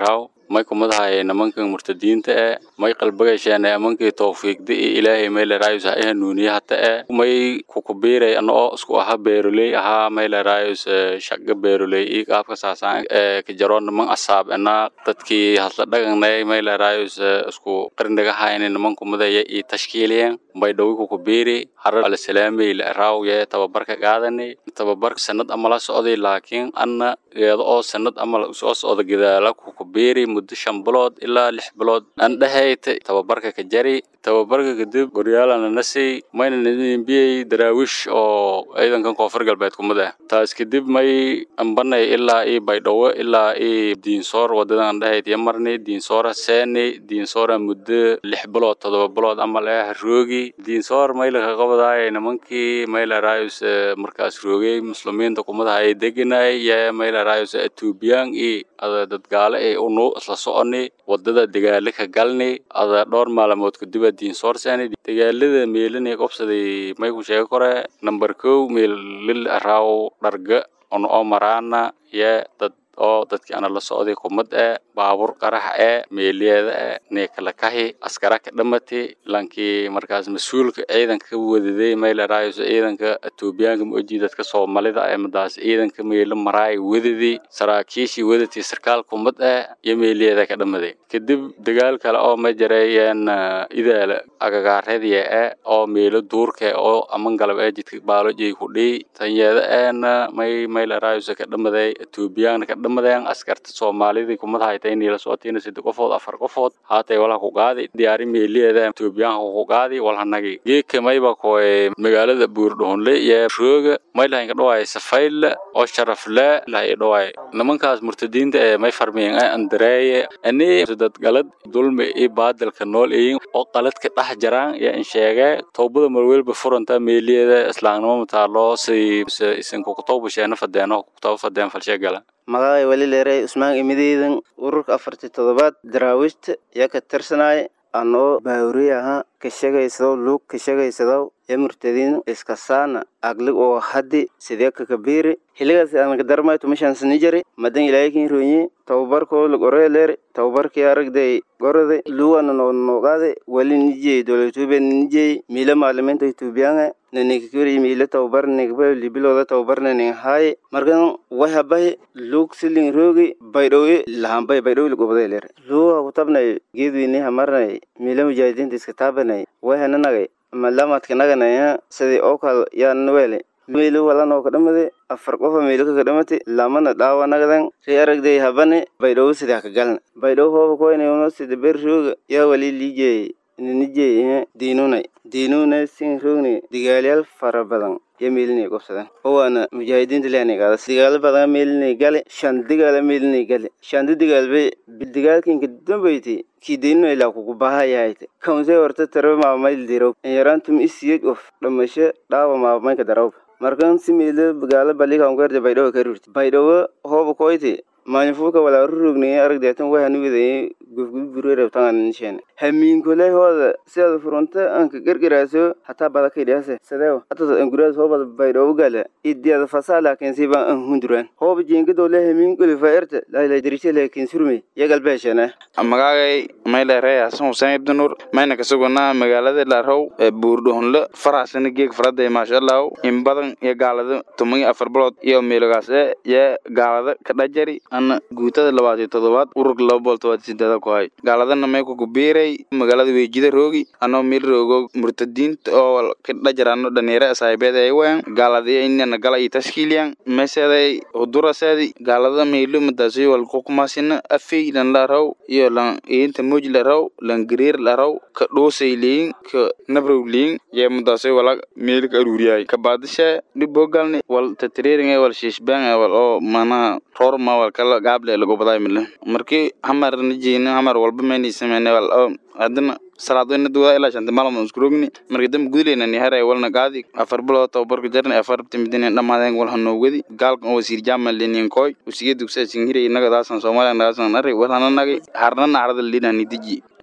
may kumadahay nimankan murtadiinta e may qalbagasheen amankii towfiiqda iyo ilaahay may leraayus ha ihanuuniye hata e may kukubiiray ana oo isku aha beeroley ahaa may leraayus shaqa beeroley iyo qaabka saasaan ka jaro niman asaab ena dadkii hadla dhaganay may leraayus isku qarnigahayni niman kumadaya iyo tashkiiliyen bay dhawi kukubiiri harar alasalaamey laeraawiye tababarka qaadani tababarka sanad amala socday laakiin anna iyada oo sanad amal soo socda gadaala kukubiiri muddo shan bilood ilaa lix bilood aan dhahayta tababarka ka jari tababarka kadib goryaalana nasi mayna nbiyay daraawish oo ciidankan koonfur galbeed kumada taas kadib may ambanay ilaa ii baydhawo ilaa ii diinsoor wadadan dhahayd iyo marni diinsoora seeni diinsoora muddo lix bilood todoba bilood amal eh roogi diinsoor maylaka qabadaay nimankii maylarayus markaas roogay muslimiinta kumadaha ay deganay iyo maylarayus atuubiyaan iyo ada dadgaale ay unu isla soconi wadada dagaale ka galni ada dhowr maalmood kadiba diinsoor seeni dagaalada meelinay qobsaday may ku sheega kore number kow meel lil araaw dharga on oo maraana iyo dad oo dadkii ana la socday kumad ee baabuur qarax ee meeliyeeda ee neekalakahi askara ka dhamati lankii markaas mas-uulka ciidanka ka wadaday maylarayus ciidanka etoobiyaanka maoji dadka soomaalida ee madaas ciidanka meelo maraay wadadii saraakiishii wadatii sarkaal kumad ee iyo meeliyeeda ka dhamaday kadib dagaal kale oo ma jareeyeen idaala agagaareediya ee oo meelo duurka oo aman galab ee jidka baaloji ku dhiy tanyeeda eena may maylarayus ka dhamaday etoobiyaanka ka dhamadeen askarta soomaalidii kumad haytay inay la socotiina saddex qofood afar qofood haatay walaha ku qaadi diyaari meeliyeeda etoobiyaanka ku qaadi walhanagi geedka mayba koy magaalada buurdhoonle iyo rooga maylahayn ka dhawaay safayle oo sharaf le lahay dhawaay nimankaas murtadiinta ee may farmiyeen ee andareeye ani dad galad dulmi iyo baadilka nool eyin oo qaladka dhex jaraan iyo in sheege towbada marwelba furanta meeliyeeda islaamnimo mataalo si isinka kutowbasheena fadeeno kutaba fadeen falshegala magacay wali leeray usmaan imideydan ururka afartii toddobaad daraawiishta yaa ka tirsanay anoo baawuri ahaa ka sheegaysadow luug ka sheegaysadow ee murtadiin iskasaana aglig oo haddi sidee kakabiiri xiligaas aanka darmay tumashansani jari madan ilaahikin roonye tababarkoo lagoree leer tababarkii aragday gorode luwana noo nooqaade wali nijey dowlatube nijey miila maalimiinta etoobiyaanga nanikakiri miila tababar nikba libilooda tababar naning haaye markan wahabahi luug siling roogi baydhowe lahambay baydhowe lagobade leer luuga kutabnay geedweyne hamarnay miila mujaahidiinta iska taabanay wahananagay malamadka naganaya sidii oo kal yaanwele meelo walan oo kadhamade afar qofa meelo ka kadhamate lamana dhaawa nagadan ri aragday habane baydhowo sidaa ka galna baydhowo hooba koynayno sida ber rooga yaa wali liijey ninijey diinunay diinuna sin roogni digaalyaal fara badan ya meelinay qobsadan owaana mujaahidiinta leanay qaadas digaalo badan meelinay gale shan digaala meelinay gale shanta digaalbe digaalkinka dambayti kii diinuna ilaa kugu bahayahayte kaunse horta tarabe maamayl dirow yaraantum isiyej of dhamasho dhaawa maamayka darawba markan si meelo bagaalo balikaankuerde baydhawo ka rurti baydhawo hooba koyti maanifuuka walaa rurugnay aragdeetan wahani wadaye gofgudburerebtanganisheen hamiinkoley hooda sidaada furunta anka gargaraaso hataa badakaydhiase sadeewa hata anguraas hoobada baydhawo gala idiada fasaa laakiin siba an hunduraan hooba jiingadowle hamiinkoli faerta laila dirishe laakiin surme yagalbeeshene magaagay maylere hasan huseen ibdinuur mayna kasugana magaalada laarhow buurdhoonle faraasana geeg faraday maashallah in badan iyo gaalada tuman afar bilood iyo meelogaase iyo gaalada kadhajari ana guutada labaatiyo todobaad ururka laba bool tobaad sideeda ku hay gaaladana may ku kubiiray magaalada weejida roogi anoo meel roogo murtadiinta oo kadhajarano dhalinyaro saahibeed ay wayan gaaladiya inana gala iyo tashkiiliyan meseeday huduraseedi gaalada meelo madaasi wal kukumaasina afey lan laraw iyo lan iinta moj laraw lan gariir laraw ka dhoosay leyin ka nabrow leyin yee madaasi wala meel ka aruuriyay kabaadishe dhibogalni wal tatriiringa wal shiishbaan wal oo manaha roorma wal kala gaable lagobaday mile markii hamar nijiina hamar walba mayni sameyne wal oo haddana salaadweyna duwada ilaa shanta maalmood isku rogni markii dambe gudleyna ni haray walna qaadi afar bilood tababarka jarni afar timidin dhamaadeen wal hanoogadi gaalkan oo wasiir jaamal lenin koy usiga dugsa singiray inaga daasan soomaaliya nagaasan array wal hananagay harnana arada lidani diji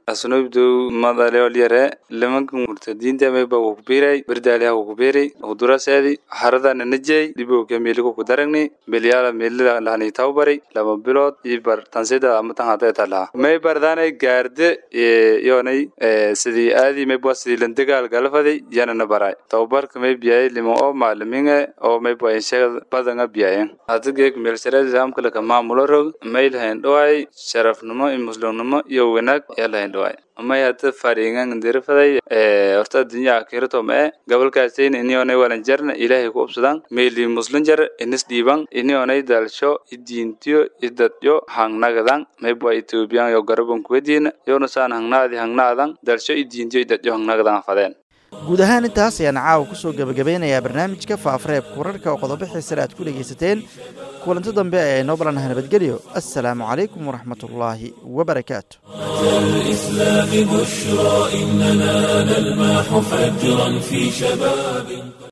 asnobdow madaleolyare limanka murtadiinta mayba kukubiray berdaaliha kukubiray huduraseedi haradana najey dhibowka meeliku kudaragni belyaala meelida lahani tawbari lama bilood iyo bar tansida amatan hadeta laha may bardaanay gaarde yoonay sidii aadi mayba sidii landagaal galfaday yanana baray tababarka may biyay lima oo maaliminga oo mayba insheega badanga biyayen hada geek meelshareed saamkalaka maamulo rog may lahayn dhoway sharafnimo iyo muslimnimo iyo wanaag yaa lahayn dhoway may hada fariingan ndirifaday horta dunya akirato mae gabalkaasayna inionay walanjarna ilaahay ku ubsadaan meeli muslim jar inis dhiiban inionay dalsho idiintiyo idadyo hangnagadan mayba etoobiyan yo garaban kuwadiina yonasaan hangnaadi hangnaadan dalsho idiintiyo idadyo hangnagadan fadeen guud ahaan intaas ayaan caawa kusoo gebagabeynayaa barnaamijka faafareebka wararka oo qodobo xiisale aad ku dhegaysateen kulanti dambe ee inoo balanaha nabadgelyo assalaamu calaykum waraxmatullaahi wabarakaatu الإسلام بشرى إننا نلمح فجرا في شباب